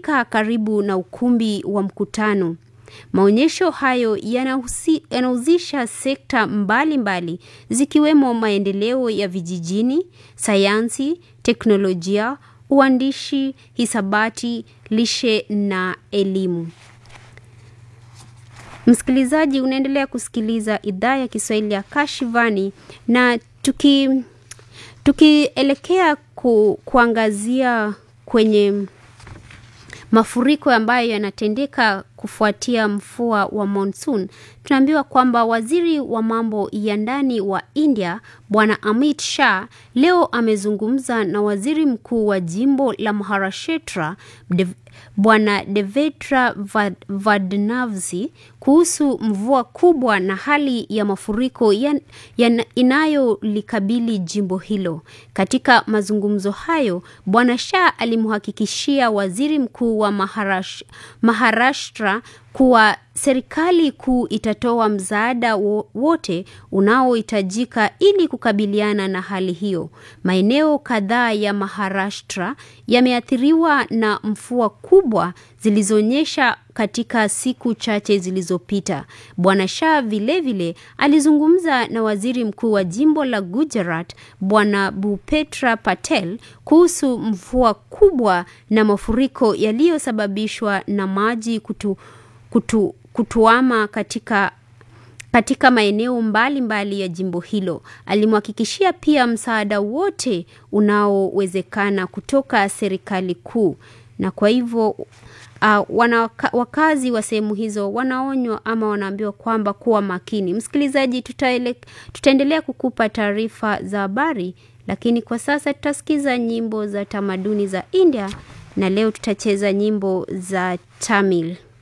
yalifanyika karibu na ukumbi wa mkutano. Maonyesho hayo yanahusisha sekta mbalimbali mbali, zikiwemo maendeleo ya vijijini, sayansi, teknolojia, uandishi, hisabati, lishe na elimu. Msikilizaji, unaendelea kusikiliza idhaa ya Kiswahili ya Kashivani na tuki tukielekea ku, kuangazia kwenye mafuriko ambayo yanatendeka kufuatia mvua wa monsoon, tunaambiwa kwamba waziri wa mambo ya ndani wa India Bwana Amit Shah leo amezungumza na waziri mkuu wa jimbo la Maharashtra Dev, Bwana Devendra Fadnavis kuhusu mvua kubwa na hali ya mafuriko ya, ya inayolikabili jimbo hilo. Katika mazungumzo hayo, Bwana Shah alimhakikishia waziri mkuu wa Maharash, Maharashtra kuwa serikali kuu itatoa msaada wote unaohitajika ili kukabiliana na hali hiyo. Maeneo kadhaa ya Maharashtra yameathiriwa na mvua kubwa zilizonyesha katika siku chache zilizopita. Bwana Shah vilevile alizungumza na waziri mkuu wa jimbo la Gujarat Bwana Bhupetra Patel kuhusu mvua kubwa na mafuriko yaliyosababishwa na maji kutu, kutu, kutuama katika katika maeneo mbalimbali mbali ya jimbo hilo. Alimhakikishia pia msaada wote unaowezekana kutoka serikali kuu, na kwa hivyo uh, wana, wakazi wa sehemu hizo wanaonywa ama wanaambiwa kwamba kuwa makini. Msikilizaji, tutaele, tutaendelea kukupa taarifa za habari, lakini kwa sasa tutasikiza nyimbo za tamaduni za India na leo tutacheza nyimbo za Tamil.